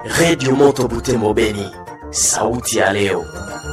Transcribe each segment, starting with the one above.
Redio Moto Butembo Beni, sauti ya leo.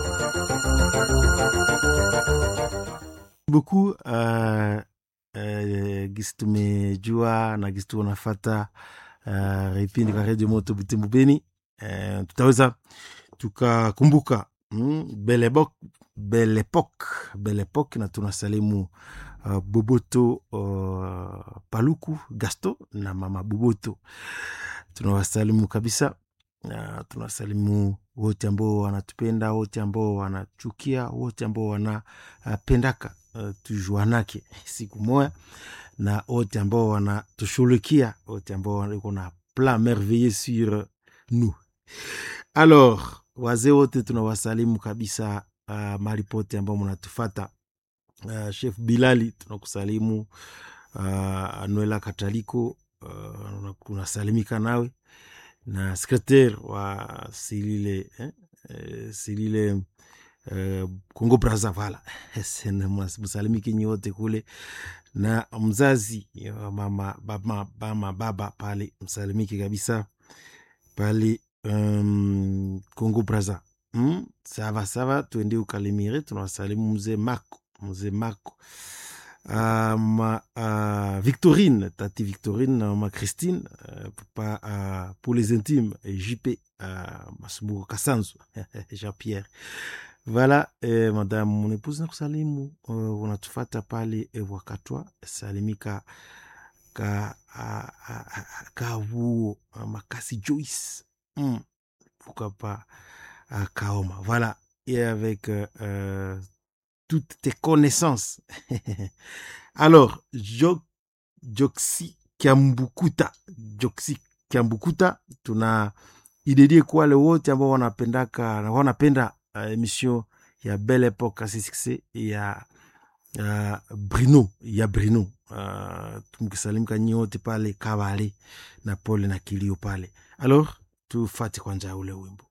beaucoup uh, uh, gisi tumejua na gisi tunafata uh, vipindi vya redio moto Butembo Beni uh, tutaweza tukakumbuka mm, belle époque belle époque belle époque na tunasalimu uh, Boboto uh, Paluku Gaston na mama Boboto tunawasalimu kabisa na tunasalimu wote ambao wanatupenda, wote ambao wanachukia, wote ambao wanapendaka uh, tujuanake siku moya, na wote ambao wanatushughulikia, wote ambao wako na plan merveilleux sur nous. Alors wazee wote tunawasalimu kabisa, uh, mahali pote ambao mnatufata. Uh, Chef Bilali tunakusalimu, uh, Anuela Kataliko uh, unasalimika nawe na secretaire wa silile eh, eh, silile eh, Congo Brazza vala msalimiki nyi wote kule, na mzazi wa mama baba, mama baba pale msalimiki kabisa pale um, Congo Brazza mm, sava sava, tuende ukalimire. Tunawasalimu mzee Marco, mzee Marco Uh, ma uh, Victorine, tati Victorine, ma Christine, uh, papa uh, pour les intimes, JP, uh, Masumbuko Kasanzu, Jean-Pierre. Voilà, eh, madame mon épouse nakusalimu, uh, unatufata pale eh, wakatwa salimika ka uh, uh, kavuo uh, makasi Joyce mm, pourquoi pas uh, Kaoma. Voilà, et avec uh, uh, toutes tes connaissances. Alors, jo, Joksi Kiambukuta, Joksi Kiambukuta, tuna idedie kwa wale wote ambao wanapendaka na wanapenda uh, emission ya Belle Epoque asisiksi ya uh, Brino ya Brino uh, tumkisalimka nyi wote pale Kabale na pole na kilio pale. Alors tufate kwanja ule wimbo